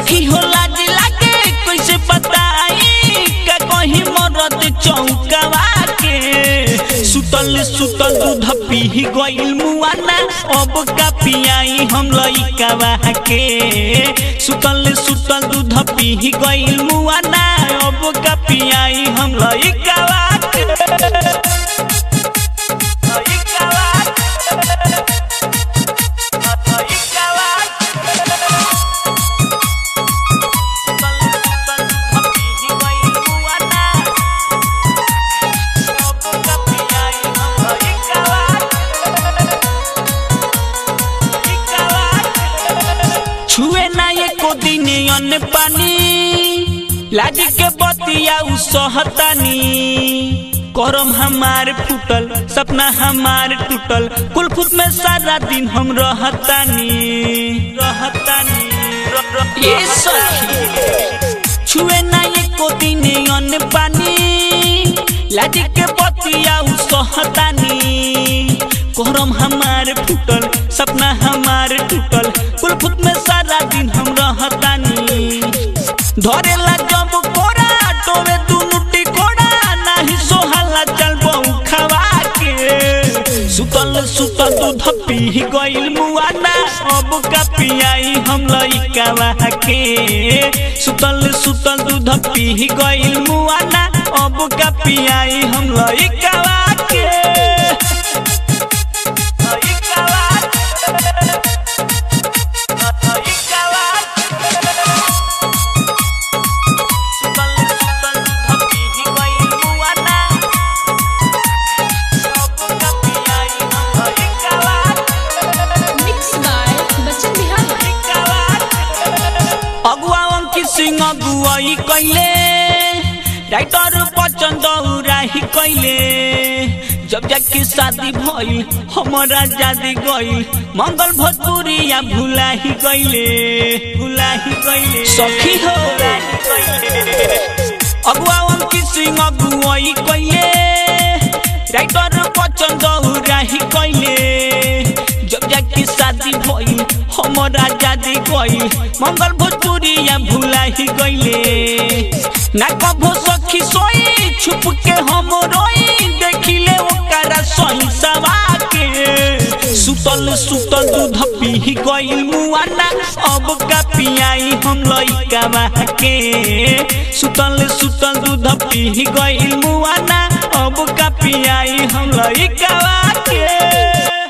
सखी हो लाज लागे कैसे बताई का कहीं मरद चौकावा के सुतल सुतल दूध पी गइल मुआना अब का पियाई हम लइकावा के सुतल सुतल दूध पी गइल मुआना अब का पियाई हम लइकावा के लइकावा लइकावा छुए ना एको दिन अन्न पानी लाज के बतिया उ सहतानी करम हमार फूटल सपना हमार टूटल कुलफुत में सारा दिन हम रहतानी रहतानी र- र- ये सखी छुए ना एको दिन अन्न पानी लाज के बतिया उ सहतानी करम हमार फूटल सपना हमार टूटल कुलफुत में सारा दिन हम रहतानी धरेला जब कोरा टोवे दुनु टिकोड़ा नाही सोहाला चल बहु खवा के सुतल सुतल दूध पी गइल मुआना अब का पियाई हम लइकावा के सुतल सुतल दूध पी गइल मुआना अब का पियाई हम लइकावा के लइकावा लइकावा Mixed by Bachchan Bihari. अगुआ अंकित सिंह अगुआई कैले राइटर पचंद उराही कैले जब जाके शादी भइल हमारा जादी गइल मंगल भोजपुरिया भुलाही गइले भुलाही गइले सखी हो अगुआ अंकित सिंह अगुआई कैले राइटर पचंद उराही कैले जब जाके शादी भइल हमारा जादी गइल मंगल भोजपुरिया भुलाही गइले ना कभो सखी सोई छुप के हम रोई देखिले ओकरा सही सवा के सुतल सुतल दूध पी गइल मुआना अब का पियाई हम लइकावा के सुतल सुतल दूध पी गइल मुआना अब का पियाई हम लइकावा के